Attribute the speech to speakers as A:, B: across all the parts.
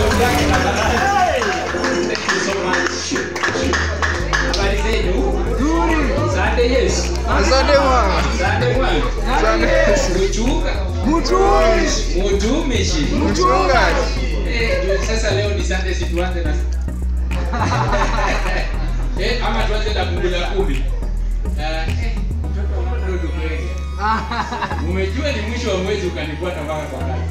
A: sauti yake tafadhali. Thank you so much. Habari zenu? Asante Yesu.
B: Asante mwana.
A: Asante Bwana.
B: Asante.
A: Kuchuka.
B: Mtumishi.
A: Mutumishi.
B: Mchungaji.
A: Eh, ndio sasa leo ni Sunday si tuanze na Eh, ama tuanze na fungu la kumi. Ah, eh, mtoto mdogo kweli. Umejua ni mwisho wa mwezi ukanifuata mpaka kwa kazi.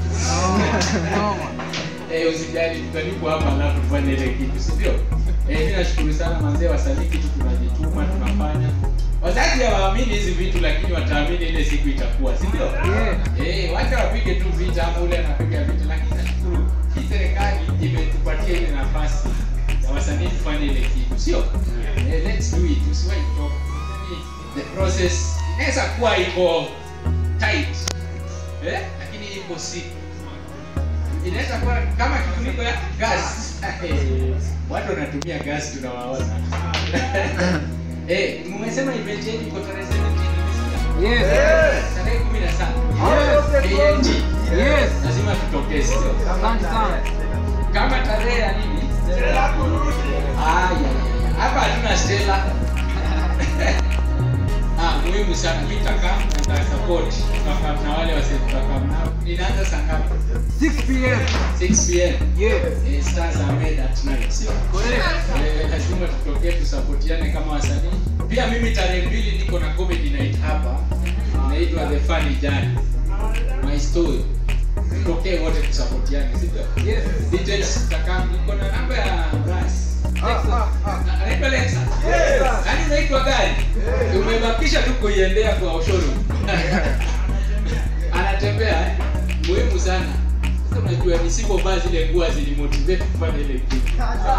A: Eh, usijali tutalipo hapa alafu tufanye ile kitu, si ndio? Eh, mimi nashukuru sana manzee wasanii kitu tunajituma tunafanya. Wazazi hawaamini hizi vitu lakini wataamini ile siku itakuwa, si ndio? Eh, wacha wapige tu vita ama ule anapiga vita lakini nashukuru hii serikali imetupatia ile nafasi ya wasanii tufanye ile kitu, sio? Eh, let's do it. Usiwahi kutoka. Yaani, The process inaweza kuwa iko tight. Eh? Lakini iko sick inaweza kuwa kama kifuniko ya gas watu wanatumia gas tunawaona eh mmesema event yenu iko tarehe 17 tarehe 17 ANG lazima tutokee sio kama tarehe ya nini Ah, ya, ya, ya. hapa hatuna stela ah muhimu sana mimi nitakaa na support tutakaa na wale wase tutakaa nao inaanza saa ngapi 6 pm eh, stars are made at night sio Eh, lazima tutokee tusapotiane kama wasanii pia mimi tarehe mbili niko na comedy night hapa inaitwa the funny journey my story tutokee wote tusapotiane sivyo details tutakaa niko na namba ya Ras Na- anaitwa Lexa yaani unaitwa gari umebakisha tu kuiendea kwa showroom anatembea eh? muhimu sana sasa unajua nisipovaa zile nguo zilimotivate kufanya ile kitu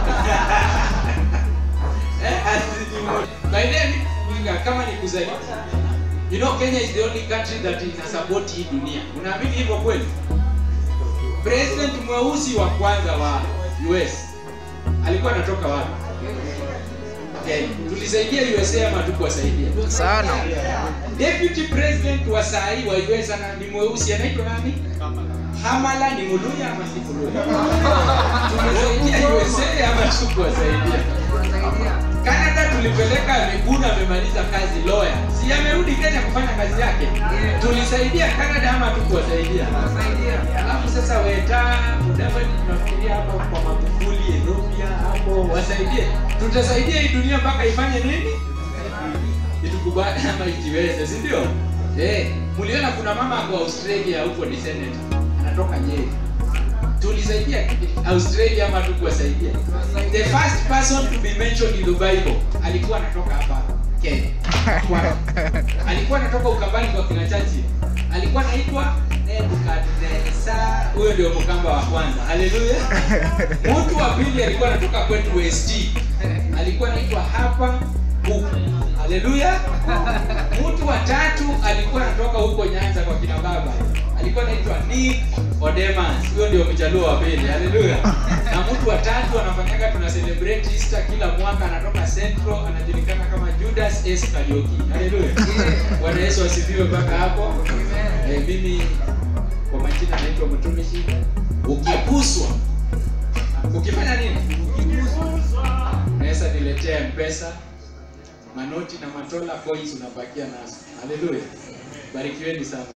A: Eh, azilimotivate. By then, Mwinga, kama ni kuzaliwa you know Kenya is the only country that ina support hii dunia unaamini hivyo kweli president mweusi wa kwanza wa US alikuwa anatoka wapi Kenya tulisaidia USA ama tukuwasaidia
B: Sana.
A: deputy president wa sahi wa US ana ni mweusi anaitwa nani Hamala ni Muluya ama si Muluya tumesaidia USA ama tukuwasaidia Canada tulipeleka Miguna amemaliza kazi lawyer. Si amerudi Kenya kufanya kazi yake. Tulisaidia Canada ama tukuwasaidia? Alafu sasa weta Mudavadi tunafikiria hapo kwa Magufuli, Ethiopia hapo wasaidie. Tutasaidia hii dunia mpaka ifanye nini? Itukubali ama ijiweze, si ndio? Eh, mliona kuna mama kwa Australia huko ni senator. Anatoka Nyeri tulisaidia australia ama tukuwasaidia the first person to be mentioned in the bible alikuwa anatoka hapa kenya Kwa- alikuwa anatoka ukambani kwa kina chachi alikuwa anaitwa nebukadneza huyo ndio mkamba wa kwanza haleluya mtu wa pili alikuwa anatoka kwetu west alikuwa anaitwa hapa huku haleluya mtu wa tatu alikuwa anatoka huko nyanza kwa kina baba alikuwa anaitwa nick odemas huyo ndio mjaluo wa pili haleluya na mtu wa tatu anafanyaga tuna celebrate easter kila mwaka anatoka central anajulikana kama judas s karioki haleluya bwana yesu asifiwe mpaka hapo eh, mimi kwa majina naitwa mtumishi ukiguswa ukifanya nini unaweza niletea mpesa manoti na matola coins unabakia nazo haleluya barikiweni sana